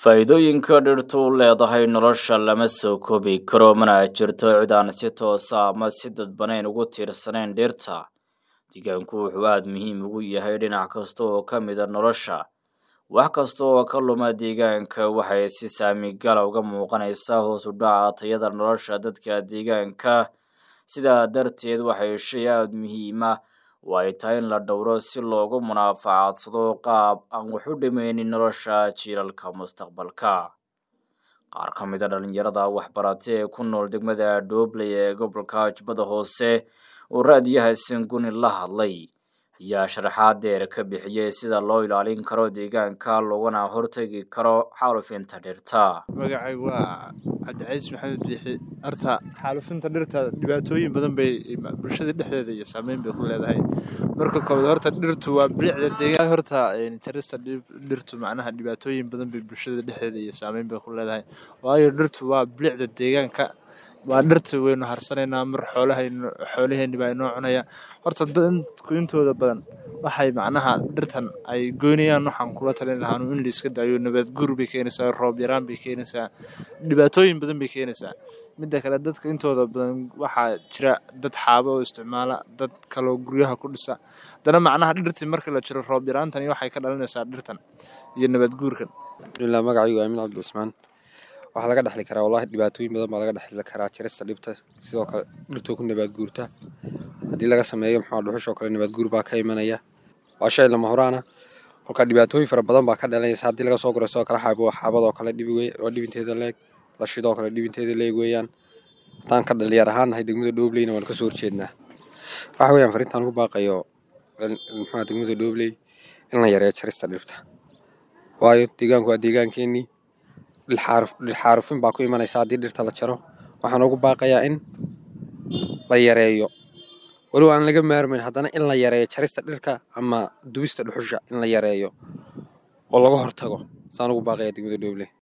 faa'iidooyinka dhirtu u leedahay nolosha lama soo koobi karo mana jirto cid aan si toosa ama si dadbanayn ugu tiirsanayn dhirta deegaanku wuxuu aada muhiim ugu yahay dhinac kasta oo ka mida nolosha wax kasta oo ka luma deegaanka waxay si saamigala uga muuqanaysaa hoos u dhaca tayada nolosha dadka deegaanka sidaa darteed waxay shay aada muhiima oo ay tahay in la dhowro si loogu munaafacadsado qaab aan wax u dhimaynin nolosha jiilalka mustaqbalka qaar ka mid a dhalinyarada waxbarate ee ku nool degmada dhoobley ee gobolka jubbada hoose oo raadiyaha sanguni la hadlay ayaa sharaxaad deer ka bixiyey sida loo ilaalin karo deegaanka loogana hortegi karo xaalufinta dhirta magacaygu waa cabdicays maxamed biixi horta xaalufinta dhirta dhibaatooyin badan bay bulshada dhexdeeda iyo saameyn bay ku leedahay marka koobaad horta dhirtu waa bilicda deegaan horta jarista dhirtu macnaha dhibaatooyin badan bay bulshada dhexdeeda iyo saameyn bay ku leedahay waayo dhirtu waa bilicda deegaanka waa dhirta waynu harsanaynaa mar xoolahaynu xoolaheenni baa inoo cunaya horta dadku intooda badan waxay macnaha dhirtan ay goynayaan waxaan kula talin lahaanu in la iska daayo nabaad guur bay keenaysaa roob yaraan bay keenaysaa dhibaatooyin badan bay keenaysaa midda kale dadka intooda badan waxaa jira dad xaabo oo isticmaala dad kaloo guryaha ku dhisa haddana macnaha dhirtii marka la jiro roob yaraantani waxay ka dhalinaysaa dhirtan iyo nabaad guurkan alhamdulilah magacaygu aamin cabdi cusmaan waxaa laga dhexli karaa wallahi dhibaatooyin badan baa laga dhexli karaa jarista dhibta sidoo kale dhirtoo ku nabaad guurta haddii laga sameeyo maxaa dhuxushoo kale nabaad guur baa ka imanaya waa shay lama horaana kolka dhibaatooyin fara badan baa ka dhalanaysa haddii laga soo guro sidoo kale xaabo xaabadoo kale dhibi wey waa dhibinteeda leeg lashidoo kale dhibinteeda leeg weeyaan haddaan ka dhalinyar ahaan nahay degmada dhoobleyna waan kasoo horjeednaa waxa weeyaan farintaan ku baaqayo maxaa degmada dhoobley in la yareeyo jarista dhibta waayo deegaanku waa deegaankeenii dhilxaarufin baa ku imanaysa haddii dhirta la jaro waxaan ugu baaqayaa in la yareeyo walow aan laga maarmayn haddana in la yareeyo jarista dhirka ama dubista dhuxusha in la yareeyo oo laga hortago saan ugu baaqaya degmada dhooble